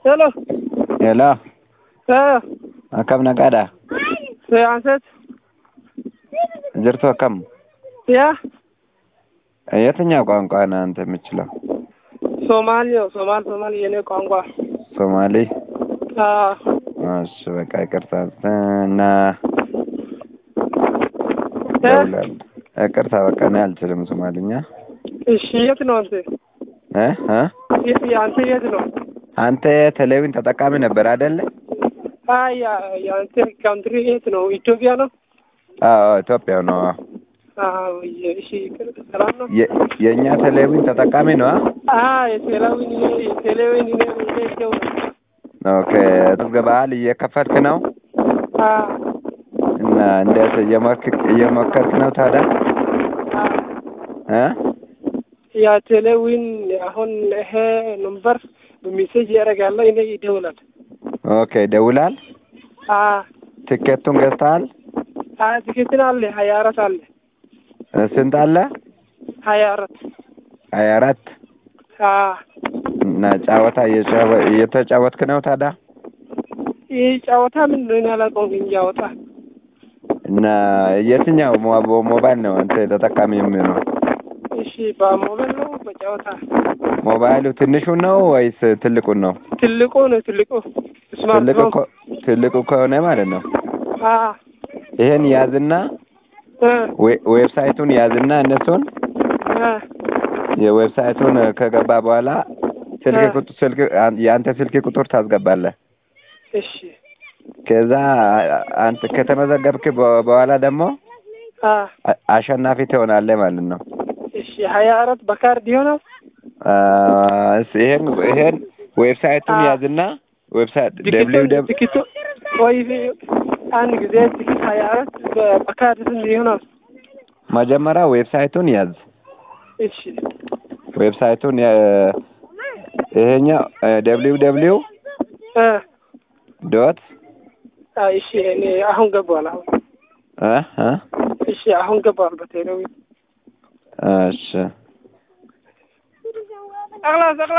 Hello. Hello, Eh, akkam naqaadha? se'anset. Jirtu akkam? ያ የትኛው ቋንቋ ነው አንተ የምችለው? ሶማሊ ነው። ሶማል ሶማል የኔ ቋንቋ። ሶማሌ? አዎ። እሺ በቃ ይቅርታ እና እ? ደውላለሁ። ይቅርታ በቃ እኔ አልችልም ሶማሊኛ። እሺ የት ነው አንተ? እ እ የት አንተ የት ነው? አንተ ቴሌቪዥን ተጠቃሚ ነበር አይደለ? አይ ያ የአንተ ካንትሪ የት ነው? ኢትዮጵያ ነው? አዎ ኢትዮጵያ ነው። አዎ የ- እሺ ሰላም ነው? የ- የእኛ ቴሌቪዥን ተጠቃሚ ነው? አ የቴሌዊን የቴሌዊን ነው። ኦኬ ተዝገባል እየከፈትክ ነው አ እና እንዴት እየሞክ- እየሞከርክ ነው ታዲያ? እ ያ ቴሌዊን አሁን ይሄ ነምበር በሜሴጅ ያደርጋለሁ እኔ ይደውላል። ኦኬ ደውላል። አ ትኬቱን ገዝተሃል? አ ትክክል አለ ሀያ አራት አለ እ ስንት አለ? ሀያ አራት ሀያ አራት አ እና ጨዋታ እየጫወ- እየተጫወትክ ነው ታዲያ? ይህ ጨዋታ ምንድን ነው ያላውቀውም እያወጣ እና የትኛው ሞ- ሞ- ሞባይል ነው አንተ ተጠቃሚ የሚሆነው? እሺ በሞባይል ነው በጨዋታ ሞባይሉ ትንሹ ነው ወይስ ትልቁን ነው? ትልቁ ነው ትልቁ ስማርት ትልቁ ነው ኮ- ትልቁ ከሆነ ማለት ነው አ ይሄን ያዝና እ ዌ- ዌብሳይቱን ያዝና እነሱን እ የዌብሳይቱን ከገባ በኋላ ስልክ እ። ቁጥ- ስልክ አን- የአንተ ስልክ ቁጥር ታስገባለህ። እሺ ከዛ አ- አንተ ከተመዘገብክ በ- በኋላ ደግሞ አ አ- አሸናፊ ትሆናለህ ማለት ነው። እሺ ሀያ አራት በካርድ ይሆናል አ፣ እስ- ይሄን ይሄን ዌብሳይቱን አ። ያዝና ዌብሳይት ደብሊው ትኬቱ ደብ ትኬቱ ወይ አንድ ጊዜ ትኬት ሀያ አራት በ- በካርድ ስንት ይሆናል? መጀመሪያ ዌብሳይቱን ያዝ። እሺ ዌብሳይቱን የ- ይሄኛው ደብሊው ደብሊው እ ዶት አ እሺ እኔ አሁን ገባል አሁን እ እ እሺ አሁን ገባል በቴሌዊ እሺ አላ